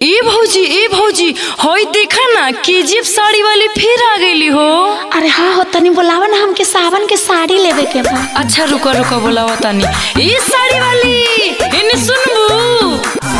ए भौजी ए भौजी हई देखा ना केजीएफ साड़ी वाली फिर आ गईली हो अरे हाँ हो तनी बोलावा ना हमके सावन के साड़ी लेवे के बा अच्छा रुको रुको बोलावा तानी ए साड़ी वाली इन्हें सुनबू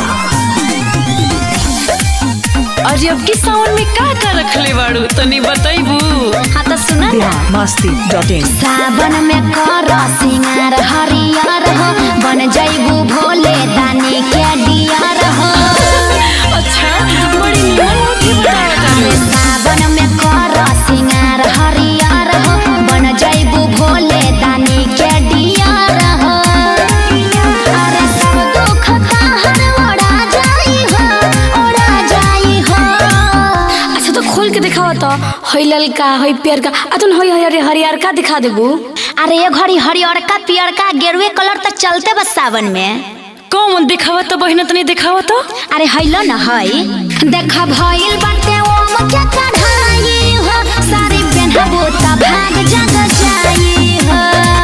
अरे अब की सावन में का का रखले बाड़ू तनी बताइबू हाँ तो सुना ना मस्ती डॉट इन सावन में कर सिंगार हरियर हो बन जइबू भोले दानी के डियर हो अच्छा बड़ी निमन होती बतावा तानी सावन में कर सिंगार हरियर हो बन जइबू भोले दानी के डियर हो अरे सब दुख ताहर ओढ़ा जाई हो ओढ़ा जाई हो अच्छा तो खोल के दिखावा तो हई ललका हई पियर का अतुन हई हई हरियर का दिखा देबू अरे ये घड़ी हरियरका पियरका गेरुए कलर तो चलते बस सावन में कौन दिखावा तो बहिना तनी दिखावा तो अरे हैलो न हई देखा भइल बाटे ओम के कढ़ाई हो सारी पेन्हबो त भाग जग जाई हो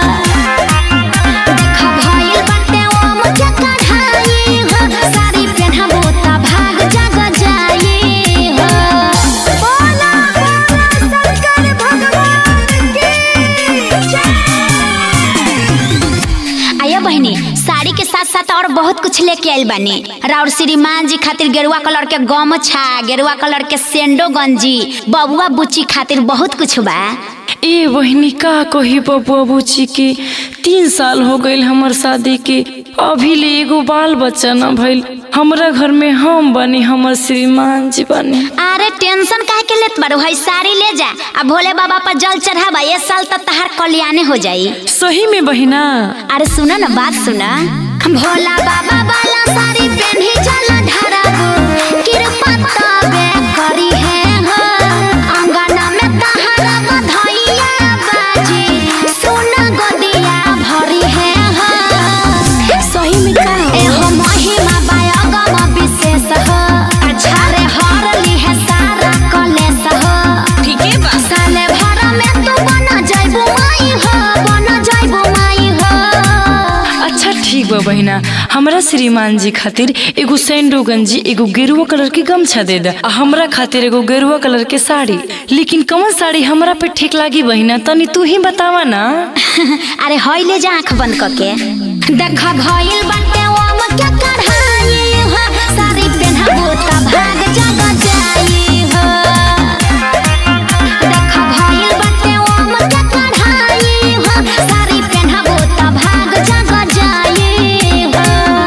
देखा भइल बाटे ओम के कढ़ाई हो सारी पेन्हबो त भाग जग जाई हो बोला बोला शंकर भगवान की जय आया बहनी साड़ी के साथ साथ और बहुत कुछ लेके आइल बानी राउर श्रीमान जी खातिर गेरुआ कलर के गमछा गेरुआ कलर के सेंडो गंजी बबुआ बुच्ची खातिर बहुत कुछ बा ए बहिनी का कही बबुआ बुची के तीन साल हो गईल हमर शादी के अभी ले एगो बाल बच्चा न भइल हमरा घर में हम बनी हमर श्रीमान जी बनी अरे टेंशन काहे के लेत बारू हई साड़ी ले जा आ भोले बाबा पर जल चढ़ावा ये साल तक तहार कल्याणे हो जाई सही में बहिना अरे सुना ना बात सुना भोला बाबा वाला साड़ी पहनी चल ढराबू कृपा तबे करी है हो अंगना में तहरा बधैया बाजी सोना गोदिया भरी है हो सही में का ए हो महिमा बायगम विशेष हो अच्छा रे हर ली है सारा कलेश हो ठीके बा साले भर में तू बन जाइबू माई हो बन जाइबू माई हो अच्छा ठीक बा बहिना हमरा श्रीमान जी खातिर एगो सैंडो गंजी एगो गेरुआ कलर के गमछा दे दे आ हमरा खातिर एगो गेरुआ कलर के साड़ी लेकिन कौन साड़ी हमरा पे ठीक लागी बहिना तनी तू ही बतावा ना अरे हईले जा आंख बंद करके देखा भइल बाटे ओम के कढ़ाई हो साड़ी पेन्हबो त भाग जग जाई हो देखा भइल बाटे ओम के कढ़ाई हो साड़ी पेन्हबो त भाग जग जाई हो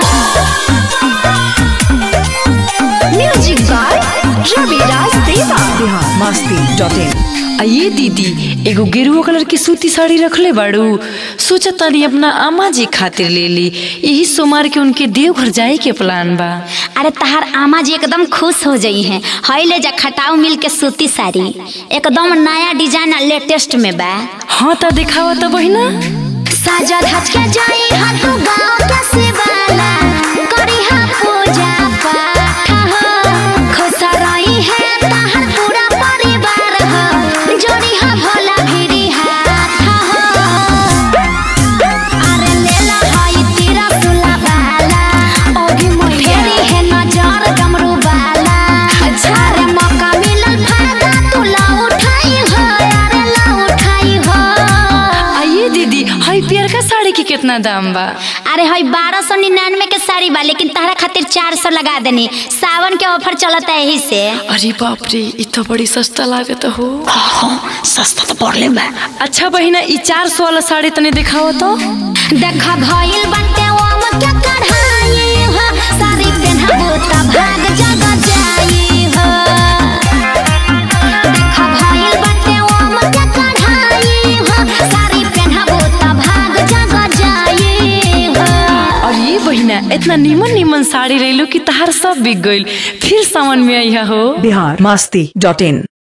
म्यूजिक बाय रवि राज देवा बिहार मस्ती डॉट इन आ ये दीदी एगो गेरुआ कलर की सूती साड़ी रखले बाड़ू सोचा तानी अपना आमा जी खातिर ले ली यही सोमवार के उनके देवघर जाए के प्लान बा अरे तहार आमा जी एकदम खुश हो गई हैं हई ले जा खटाऊ मिल के सूती साड़ी एकदम नया डिजाइन आ लेटेस्ट में बा हाँ ता दिखावा तो बहिना साजा धज के जाई हा तू गाँव के शिवाला करी हा पूजा पाठ हो खुश रही है तहार पूरा परिवार हो जोड़ी हा भोला भिड़ी हाथ हो अरे लेला हई तेरा सुला बाला ओगी फेरी है नजर डमरू बाला अरे मौका मिलल फायदा तू ला उठाई हो अरे ला उठाई हो आ ये दीदी हाई पियर का साड़ी की कितना दाम बा अरे हई बारह सौ निन्यानवे के साड़ी बा लेकिन तहरा खातिर चार सौ लगा देनी सावन के ऑफर चलता है यही से अरे बाप रे इ तो बड़ी सस्ता लागत हो सस्ता तो पड़ले बा अच्छा बहिना इ चार सौ वाला साड़ी तने दिखाओ तो देखा भइल बाटे ओम के कढ़ाई हो साड़ी पेन्हबो त भाग जग जाई हो देखा भइल बाटे ओम के कढ़ाई हो साड़ी पेन्हबो त भाग जग जाई हो और ये बहिना इतना नीमन नीमन साड़ी रही कि तहार सब बिक गइल फिर सावन में आइया हो बिहार मस्ती डॉट इन